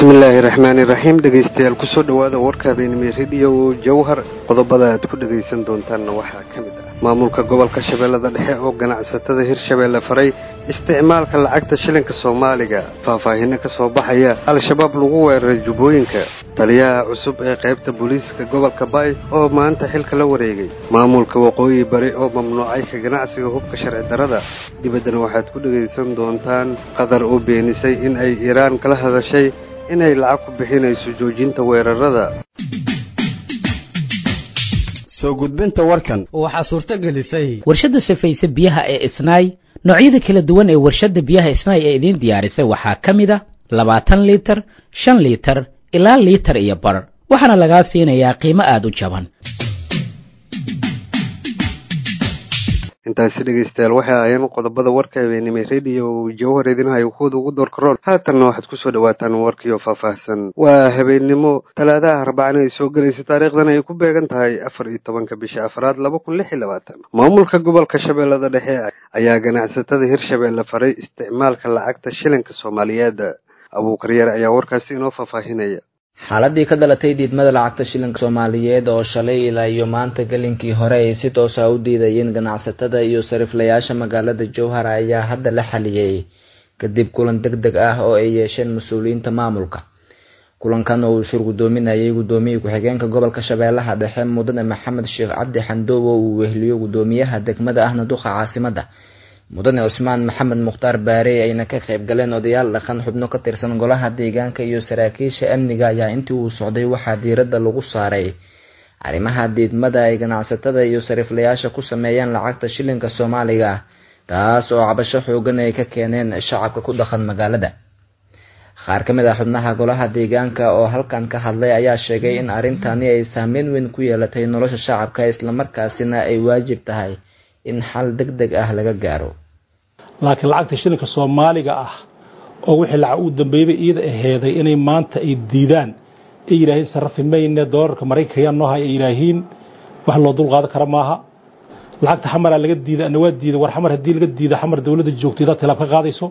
bismillaahi raxmaani raxiim dhegaystayaal kusoo dhowaada warka habeenimo rediyo jawhar qodobada aad ku dhegaysan doontaanna waxaa ka mid ah maamulka gobolka shabeellada dhexe oo ganacsatada hirshabeelle faray isticmaalka lacagta shilinka soomaaliga faahfaahino ka soo baxaya al-shabaab lagu weeraray jubbooyinka taliyaha cusub ee qaybta booliiska gobolka baay oo maanta xilka la wareegay maamulka waqooyi bari oo mamnuucay ka ganacsiga hubka sharci darrada dibaddana waxaad ku dhegaysan doontaan qatar oo beenisay in ay iiraan kala hadashay inay lacag ku bixinayso joojinta weerarada soo gudbinta warkan waxaa suurto gelisay warshadda safayse biyaha ee isnaay noocyada kala duwan ee warshadda biyaha isnaay ee idiin diyaarisay waxaa ka mid a labaatan liitar shan liitar ilaa liitar iyo bar waxaana lagaa siinayaa qiimo aada u jaban intaasi dhegaystayaal waxay ahaayeen qodobada warka habeenimay rediyo jawhar idinhayo kuwada ugu doorkaroon haatanna waxaad kusoo dhawaataan warkiioo faahfaahsan waa habeennimo talaadaha arbacana ay soo gelaysa taariikhdan ay ku beegan tahay afar iyo tobanka bisha afraad laba kun lix iyo labaatan maamulka gobolka shabeellada dhexe ayaa ganacsatada hirshabeelle faray isticmaalka lacagta shilinka soomaaliyeed abuukar yare ayaa warkaasi inoo faahfaahinaya xaaladii ka dhalatay diidmada lacagta shilinka soomaaliyeed oo shalay ilaa iyo maanta gelinkii hore ay si toosa u diidayeen ganacsatada iyo sariflayaasha magaalada jowhar ayaa hadda la xaliyey kadib kulan deg deg ah oo ay yeesheen mas-uuliyiinta maamulka kulankan oo uu shur gudoominayay gudoomiyii ku-xigeenka gobolka shabeellaha dhexe mudane maxamed sheekh cabdi xandoob oo uu wehliyo gudoomiyaha degmada ahna duqa caasimada mudane cusmaan maxamed mukhtaar baarey ayna ka qayb galeen odayaal dhaqan xubno ka tirsan golaha deegaanka iyo saraakiisha amniga ayaa intii uu socday waxaa diiradda lagu saaray arrimaha diidmada ay ganacsatada iyo sariflayaasha ku sameeyeen lacagta shilinka soomaaliga taas oo cabasho xoogan ay ka keeneen shacabka ku dhaqan magaalada qaar ka mid ah xubnaha golaha deegaanka oo halkan ka hadlay ayaa sheegay in arrintani ay saameyn weyn ku yeelatay nolosha shacabka islamarkaasina ay waajib tahay in xal deg deg ah laga gaaro laakiin lacagta shilinka soomaaliga ah oo wixii lacag uu dambeeyey iyada aheeday inay maanta ay diidaan ay yidhaahiin sarrafi mayne doolarka maraykanka ayaa noo hay ay yidhaahiin wax loo dulqaadan kara maaha lacagta xamaraa laga diida ana waa diida war xamar haddii laga diida xamar dowladda joogtaydaa tilaab ka qaadayso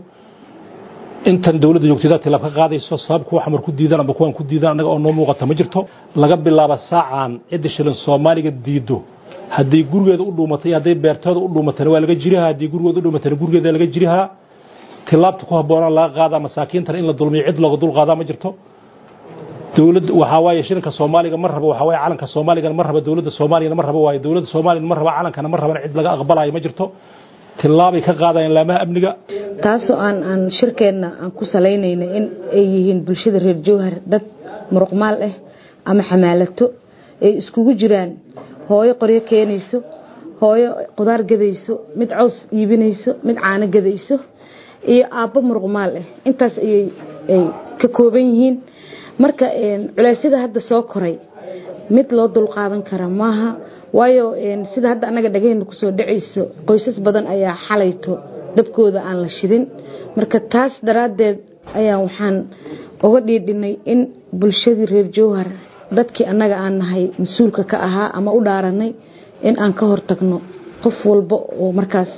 intan dowladda joogtaydaa tilaab ka qaadayso sabab kuwa xamar ku diidaan amba kuwaan ku diidaan annaga oo noo muuqata ma jirto laga bilaaba saacaan cidda shilin soomaaliga diido haddii gurigeeda u dhuumatay hadday beertooda u dhuumatana waa laga jirihaa haddii gurigeeda u dhuumatana gurigeeda laga jirihaa tilaabta ku habboonaan laga qaadaa masaakiintana in la dulmiyo cid looga dul qaadaa ma jirto dowladda waxaa waaye shilinka soomaaliga ma rabo waxaa waaye calanka soomaaligana ma raba dowladda soomaaliyana ma rabo waaye dowladda soomaaliyana ma raba calankana ma rabana cid laga aqbalayo ma jirto tilaabay ka qaadayaan laamaha amniga taasoo aan aan shirkeenna aan ku salaynayna in ay yihiin bulshada reer jowhar dad muruqmaal ah ama xamaalato ay iskugu jiraan hooyo qoryo keenayso hooyo qudaar gadayso mid caws iibinayso mid caano gadayso iyo aabbo muruqmaal ah intaas ayay ay ka kooban yihiin marka culeysyada hadda soo koray mid loo dulqaadan kara maaha waayo sida hadda annaga dhagaheenna kusoo dhacayso qoysas badan ayaa xalayto dabkooda aan la shidin marka taas daraaddeed ayaa waxaan uga dhiidhinay in bulshadii reer jowhar dadkii annaga aan nahay mas-uulka ka ahaa ama u dhaaranay in aan ka hortagno qof walba oo markaas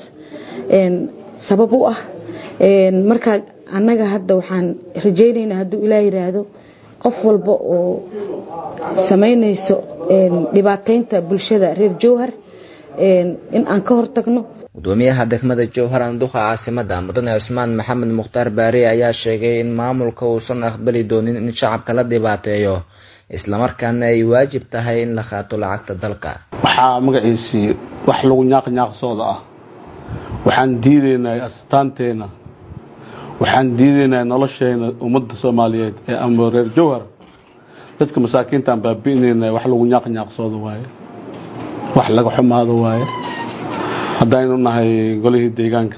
sabab u ah markaa annaga hadda waxaan rajaynaynaa hadduu ilaa yiraahdo qof walba oo samaynayso dhibaateynta bulshada reer jowhar in aan ka hortagno gudoomiyaha degmada jowhar anduqa caasimada mudane cusmaan maxamed mukhtaar baari ayaa sheegay in maamulka uusan aqbali doonin in shacabka la dhibaateeyo islamarkaana ay waajib tahay in la qaato lacagta dalka waxaa magaciisii wax lagu nyaaqnyaaqsooda ah waxaan diidaynaa astaanteena waxaan diidaynaa nolosheena ummadda soomaaliyeed ee ama reer jowhar dadka masaakiintaan baabi'inayna wax lagu nyaaqnyaaqsooda waaye wax laga xumaado waaye haddaynu nahay golihii deegaanka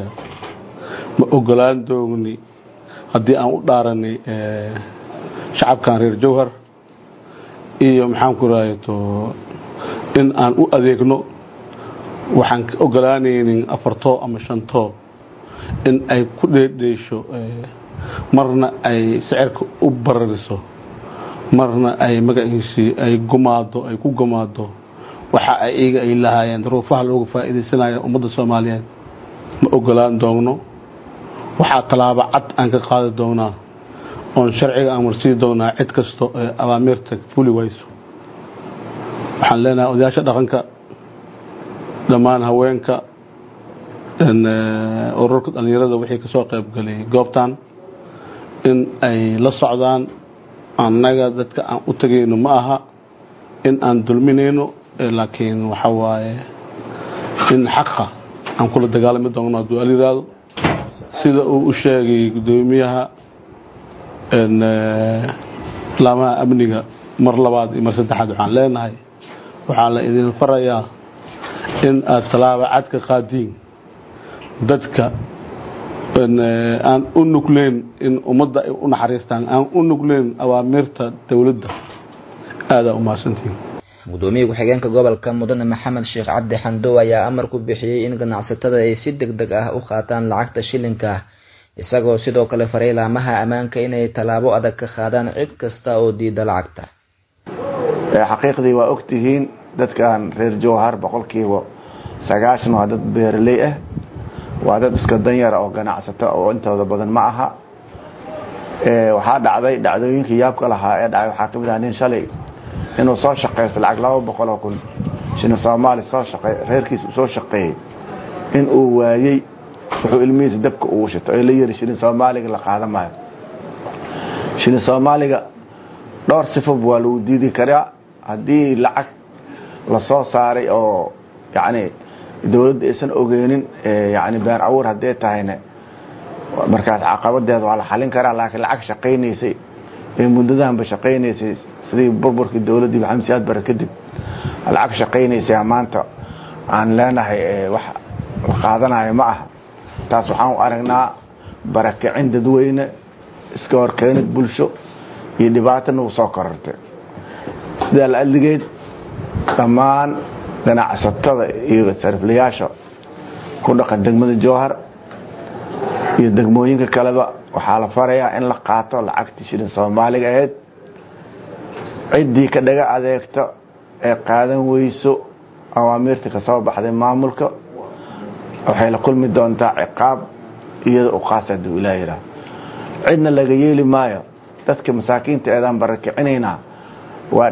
ma ogolaan doogni haddii aan u dhaaranay shacabkan reer jowhar iyo maxaan ku rahayato in aan u adeegno waxaan ka ogolaanaynin afartoo ama shantoo in ay ku dheedheesho marna ay sicirka u barariso marna ay magaciisii ay gumaado ay ku gumaado waxa ay iyaga ay lahaayeen duruufaha looga faa'iidaysanaya ummadda soomaaliyeed ma ogolaan doogno waxaa tallaabo cad aan ka qaadi doonaa oon sharciga amursii doonaa cid kasto ee awaamiirta fuli wayso waxaan leenahay odayaasha dhaqanka dhammaan haweenka ururka dhallinyarada wixii kasoo qaybgalay goobtan in ay la socdaan annaga dadka aan u tegayno ma aha in aan dulminayno laakiin waxa waaye in xaqa aan kula dagaalami doonno hadduu aliraado sida uu u sheegay guddoomiyaha laamaha amniga mar labaad iyo mar saddexaad waxaan leenahay waxaa la idin farayaa in aad tallaaba cad ka qaadiin dadka aan u nugleen in ummadda ay u naxariistaan aan u nugleen awaamiirta dowladda aadaa u mahadsantihiin gudoomiye ku-xigeenka gobolka mudane maxamed sheekh cabdi xandow ayaa amar ku bixiyey in ganacsatada ay si deg deg ah u qaataan lacagta shilinka isagoo sidoo kale faray laamaha ammaanka inay tallaabo adag ka qaadaan cid kasta oo diida lacagta xaqiiqdii waa ogtihiin dadkan reer jowhar boqolkiiba sagaashan waa dad beeraley ah waa dad iska danyara oo ganacsato oo intooda badan ma aha waxaa dhacday dhacdooyinkii yaabka lahaa ee dhacay waxaa kamid ah nin shalay inuu soo shaqaysto lacag laba boqol oo kun shilin soomaali soo shaqey reerkiisa soo shaqeeyey in uu waayey wuxuu ilmihiisa dabka ugu shito ee la yiri shilin soomaaliga la qaadan maayo shilin soomaaliga dhowr sifob waa lagu diidi karaa haddii lacag lasoo saaray oo yacni dowladda aysan ogeynin yani been abuur haddee tahayna markaas caqabadeeda waa la xalin karaa laakiin lacag shaqaynaysay ee muddadahanba shaqaynaysay sidii burburkii dowladdii maxamed siyaad bare kadib lacag shaqaynaysay maanta aan leenahay wax la qaadanayo ma aha taas waxaan u aragnaa barakicin dadweyne iska horkeenid bulsho iyo dhibaato nagu soo korortay sidaa la adligeed dhammaan ganacsatada iyo sariflayaasha ku dhaqan degmada jowhar iyo degmooyinka kaleba waxaa la farayaa in la qaato lacagtii shilin soomaaliga ahayd ciddii ka dhaga adeegto ee qaadan weyso awaamiirta ka soo baxday maamulka waxay la kulmi doontaa ciqaab iyada u qaasa hadduu ilaah yidhaah cidna laga yeeli maayo dadka masaakiinta eedaan barakicinaynaa waa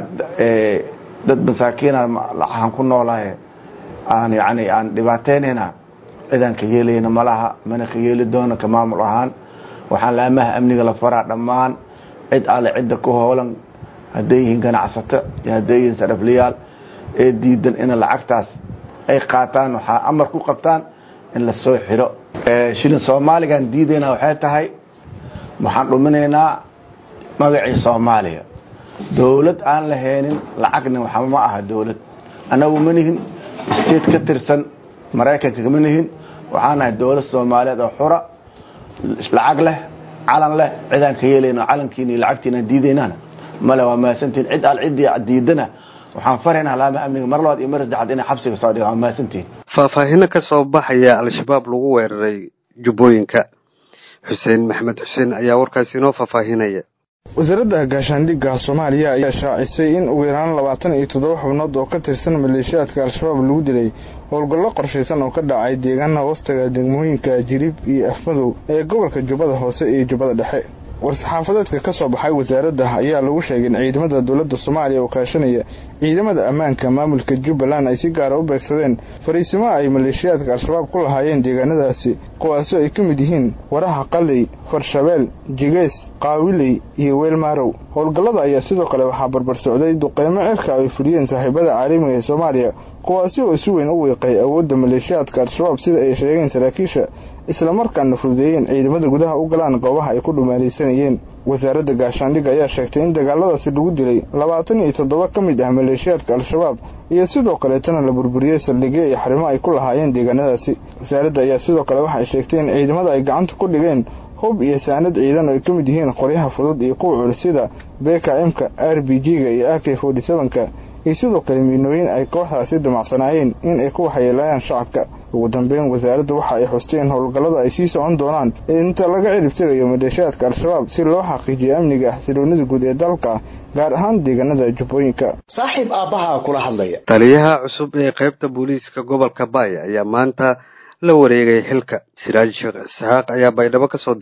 dad masaakiina lacahan ku noolahay aan yani aan dhibaataynayna cidaan ka yeelayna malaha mana ka yeeli doono ka maamul ahaan waxaan laamaha amniga la faraa dhammaan cid alle cidda ku hoolan hadday yihiin ganacsato iyo hadday yihiin saraflayaal ee diidan in lacagtaas ay qaataan waxaa amar ku qabtaan in la soo xiro shilin soomaaligan diidaynaa waxay tahay waxaan dhuminaynaa magacii soomaaliya dowlad aan la heenin lacagna waxa ma aha dowlad annagu ma nihin state ka tirsan maraykanka kama nihin waxaan nahay dowlad soomaaliyeed oo xura lacag leh calan leh cidaan ka yeelayno calankiina iyo lacagtiina diidaynana male waa mahadsantihin cid al ciddii diidana waxaan faraynaa laamaha amniga mar labaad iyo mar saddexaad inay xabsiga soo dhigaan waa mahadsantihin faahfaahino ka soo baxaya al-shabaab lagu weeraray jubbooyinka xuseen maxmed xuseen ayaa warkaasi inoo faahfaahinaya wasaaradda gaashaandhigga soomaaliya ayaa shaacisay in ugu yaraan labaatan iyo toddoba xubnood oo ka tirsan maleeshiyaadka al-shabaab lagu dilay howlgallo qorshaysan oo ka dhacay deegaana hoostaga degmooyinka jirib iyo afmadow ee gobolka jubbada hoose iyo jubbada dhexe war-saxaafadeedka ka soo baxay wasaaradda ayaa lagu sheegay in ciidamada dowladda soomaaliya oo kaashanaya ciidamada ammaanka maamulka jubbaland ay si gaara u beegsadeen fariisimo ay maleeshiyaadka al-shabaab ku lahaayeen deegaanadaasi kuwaasoo ay ka mid yihiin waraha qaley farshabeel jigeys qaawiley iyo weelmaarow howlgallada ayaa sidoo kale waxaa barbar socday duqeymo cirka ay fuliyeen saaxiibada caalamiga ee soomaaliya kuwaasi oo si weyn u wiiqay awoodda maleeshiyaadka al-shabaab sida ay sheegeen saraakiisha islamarkaana fududeeyeen ciidamada gudaha u galaan goobaha ay ku dhumaalaysanayeen wasaaradda gaashaandhigga ayaa sheegtay in dagaaladaasi lagu dilay labaatan iyo toddoba ka mid ah maleeshiyaadka al-shabaab iyo sidoo kaleetana la burburiyey saldhigyo iyo xarimo ay ku lahaayeen deegaanadaasi wasaaradda ayaa sidoo kale waxay sheegtay in ciidamada ay gacanta ku dhigeen hub iyo saanad ciidan oo ay ka mid yihiin qoryaha fudud iyo kuwa culus sida bkmka r b g-ga iyo a k forty sevenka iyo sidoo kale miinooyin ay kooxdaasi damacsanaayeen in ay ku waxyeelayaan shacabka ugu dambeyn wasaaradda waxa ay xustay in howlgallada ay sii socon doonaan inta laga ciribtirayo maleeshiyaadka al-shabaab si loo xaqiijiyo amniga xasiloonida guud ee dalka gaar ahaan deegaanada jubbooyinka saaxiib aabbaha kula hadlaya taliyaha cusub ee qaybta booliiska gobolka baaya ayaa maanta la wareegay xilka siraaj sheekh isxaaq ayaa baydhabo ka soo diray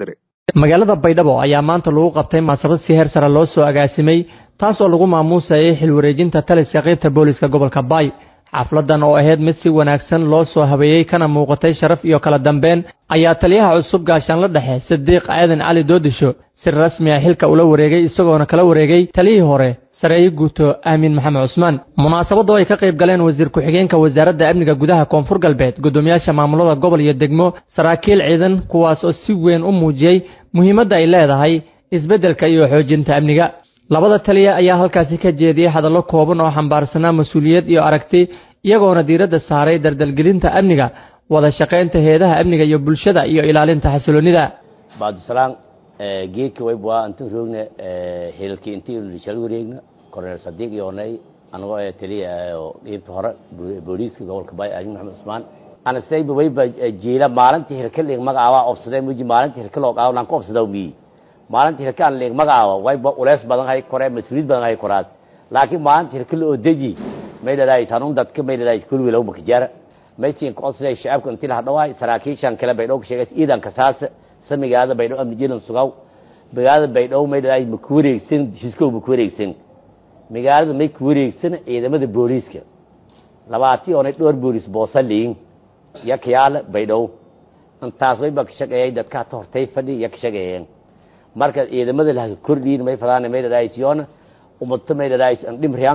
magaalada baydhabo ayaa maanta lagu qabtay munaasabad si heer sare loo soo agaasimay taas oo lagu maamuusayay xilwareejinta taliska qaybta booliska gobolka baay xafladan oo ahayd mid si wanaagsan loo soo habeeyey kana muuqatay sharaf iyo kala dambeyn ayaa taliyaha cusub gaashaanla dhexe sadiiq aadan cali doodisho si rasmi ah xilka ula wareegay isagoona kala wareegay taliyihii hore sareeyo guuto aamin maxamed cusmaan munaasabadoo ay ka qayb galeen wasiir ku-xigeenka wasaaradda amniga gudaha koonfur galbeed guddoomiyaasha maamulada gobol iyo degmo saraakiil ciidan kuwaas oo si weyn u muujiyey muhiimadda ay leedahay isbeddelka iyo xoojinta amniga labada taliya ayaa halkaasi ka jeediyey hadallo kooban oo xambaarsanaa mas-uuliyad iyo aragti iyagoona diiradda saaray dardalgelinta amniga wada shaqaynta heedaha amniga iyo bulshada iyo ilaalinta xasiloonnida baadisalaan geedka waybwaa inta roogna hilkii intii shal wareegna korneel sadiiq yoonay anagoo ee taliya oo qeybta hore booliiska gobolka baay aamin maxamed cusmaan anasayba wayba jiila maalintii hilka liig magacaabaa obsadee muji maalintii hilka loo qaado lanka obsadaa miyi maalintii hilka aan liig magacaaba wayba uleys badan hay koree mas-uuliyad badan hay koraad laakiin maalintii hilka la odeji may dhadhaay tanun dadka may dhadhaay kulwi lagu makajaara maysiin koosday shacabka intii la hadhawaay saraakiishan kale baydhow ka sheegay ciidanka saasa sa magaalada baydhow amni jilan sugaw magaalada baydhow may dhadhaay ma ku wareegsan heshiiskow ma ku wareegsan magaalada may ku wareegsan ciidamada booliiska labaatii oonay dhowr booliis boosaliin yakyaala baydhow intaas wayba ka shaqeeyay dadka hata hortay fadhi ya ka shaqeeyeen marka ciidamada laha kordhiin may fadaan may dhadhaay siyoona umadta may dhadhaay dhimriyan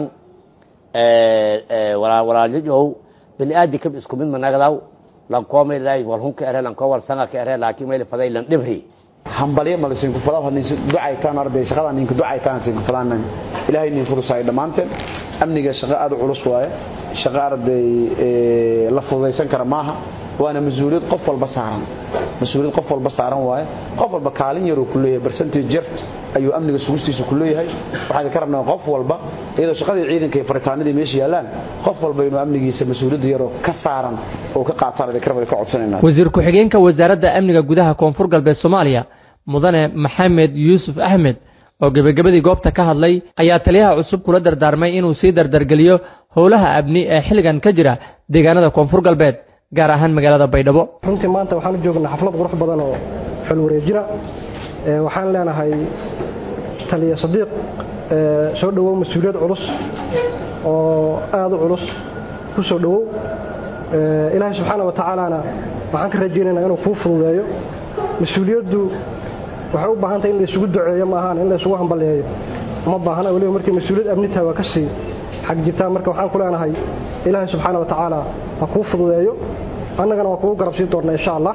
walaalyajow bani aadi kab isku mid managdaw lankoo may dhadhaay walhunka ere lankoo walsanga ka ere laakiin may faday lan dhimri hambalyo malasiinku fadaan ninsi ducaytaan arday shaqada ninka ducaytaan siin fadaan ilaahay nin fursaay dhamaanteen amniga shaqo aad u culus waaye shaqo arday la fududaysan kara maaha waana mas-uuliyad qof walba saaran mas-uuliyad qof walba saaran waaye qof walba kaalin yaruu ku leeyahay percentage jar ayuu amniga sugustiisa ku leeyahay waxaan ka rabnaa qof walba iyadoo shaqadii ciidanka iyo faritaanadii meesha yaalaan qof walba inuu amnigiisa mas-uuliyadda yaroo ka saaran oo ka qaataan idin karabada ka codsanayna wasiir ku-xigeenka wasaaradda amniga gudaha koonfur galbeed soomaaliya mudane maxamed yuusuf axmed oo gebagabadii goobta ka hadlay ayaa taliyaha cusub kula dardaarmay inuu sii dardargeliyo howlaha amni ee xilligan ka jira deegaanada koonfur galbeed gaar ahaan magaalada baydhabo runtii maanta waxaan u joognaa xaflad qurux badan oo xul wareejina waxaan leenahay taliya sadiiq soo dhowow mas-uuliyad culus oo aada u culus ku soo dhowow ilaahay subxaana wa tacaalana waxaan ka rajaynaynaa inuu kuu fududeeyo mas-uuliyaddu waxay u baahan tahay in la isugu duceeyo ma ahaan in la isugu hambaleeyo uma baahana weliba markii mas-uuliyad amni tahay waa ka sii xag jirtaa marka waxaan ku leenahay ilaahay subxaana wa tacaala ha kuu fududeeyo annagana waa kugu garabsii doonnaa insha allah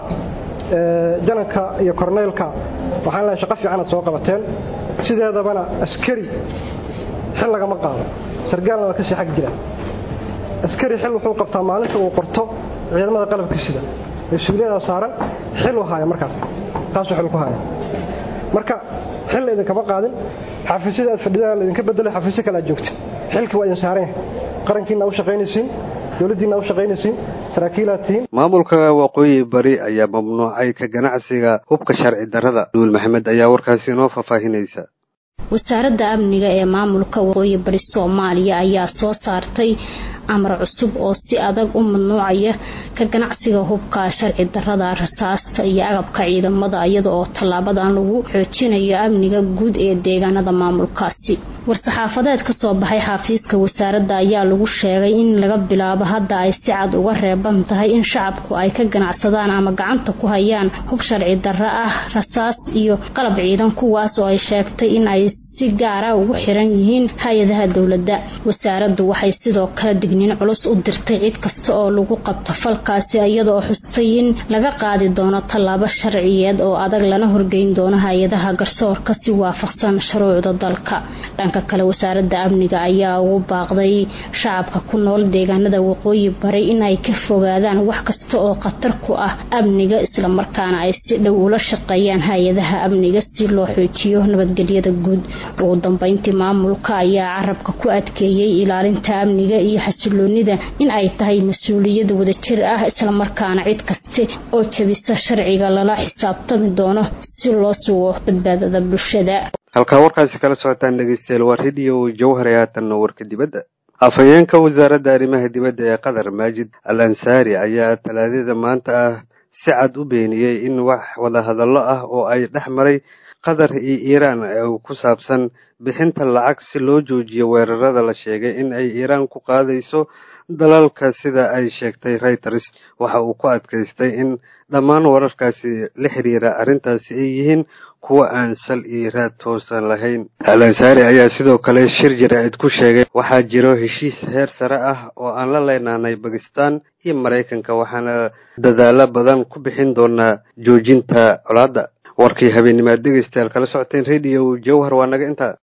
jananka iyo korneylka waxaan leehay shaqo fiicanaad soo qabateen sideedabana askari xil lagama qaado sargaalna waa kasii xag jira askari xil wuxuu qabtaa maalinta uu qorto ciidamada qalabka sida mas-uuliyada saaran xil u haaya markaas taasuu xil ku haya marka xil idinkama qaadin xafiisyada aad fadhidaan laydinka bedelay xafiisyo kale aad joogta xilkii waa idin saareen qarankiina u shaqaynaysiin dowladdiina u shaqaynaysiin saraakiilaad tihiin maamulka waqooyi bari ayaa mamnuucay ka ganacsiga hubka sharci darrada duul maxamed ayaa warkaasi inoo faahfaahinaysa wasaaradda amniga ee maamulka waqooyi bari soomaaliya ayaa soo saartay amar cusub oo si adag u mamnuucaya ka ganacsiga hubka sharci darrada rasaasta iyo agabka ciidamada iyada oo tallaabadan lagu xoojinayo amniga guud ee deegaanada maamulkaasi war-saxaafadeed ka soo baxay xafiiska wasaaradda ayaa lagu sheegay in laga bilaabo hadda ay si cad uga reeban tahay in shacabku ay ka ganacsadaan ama gacanta ku hayaan hub sharci darro ah rasaas iyo qalab ciidan kuwaas oo ay sheegtay in ay si gaara ugu xiran yihiin hay-adaha dowladda wasaaraddu waxay sidoo kale digniin culus u dirtay cid kasta oo lagu qabto falkaasi iyadaoo xustay in laga qaadi doono tallaabo sharciyeed oo adag lana horgeyn doono hay-adaha garsoorka si waafaqsan shuruucda dalka dhanka kale wasaaradda amniga ayaa ugu baaqday shacabka ku nool deegaanada waqooyi bari inay ka fogaadaan wax kasta oo khatar ku ah amniga islamarkaana ay si dhow ula shaqeeyaan hay-adaha amniga si loo xoojiyo nabadgelyada guud ugu dambeyntii maamulka ayaa carabka ku adkeeyey ilaalinta amniga iyo xasiloonida in ay tahay mas-uuliyad wadajir ah islamarkaana cid kaste oo jebisa sharciga lala xisaabtami doono si loo sugo badbaadada bulshada halkaa warkaasi kala socotaan dhegeystayaal waa radio jawhar ee haatanna warka dibadda afhayeenka wasaaradda arrimaha dibadda ee qatar maajid al ansaari ayaa talaadada maanta ah si cad u beeniyey in wax wadahadallo ah oo ay dhex maray qatar iyo iiraan oo ku saabsan bixinta lacag si loo joojiyo weerarada la sheegay in ay iiraan ku qaadayso dalalka sida ay sheegtay reuters waxa uu ku adkaystay in dhammaan wararkaasi la xiriira arrintaasi ay yihiin kuwa aan sal iyo raad toosan lahayn al-ansaari ayaa sidoo kale shir jaraa'id ku sheegay waxaa jiro heshiis heer sare ah oo aan la leenaanay bakistan iyo maraykanka waxaana dadaalo badan ku bixin doonaa joojinta colaadda warkii habeenimaad dhegeystayaal kala socoteen radio jowhar waa naga intaa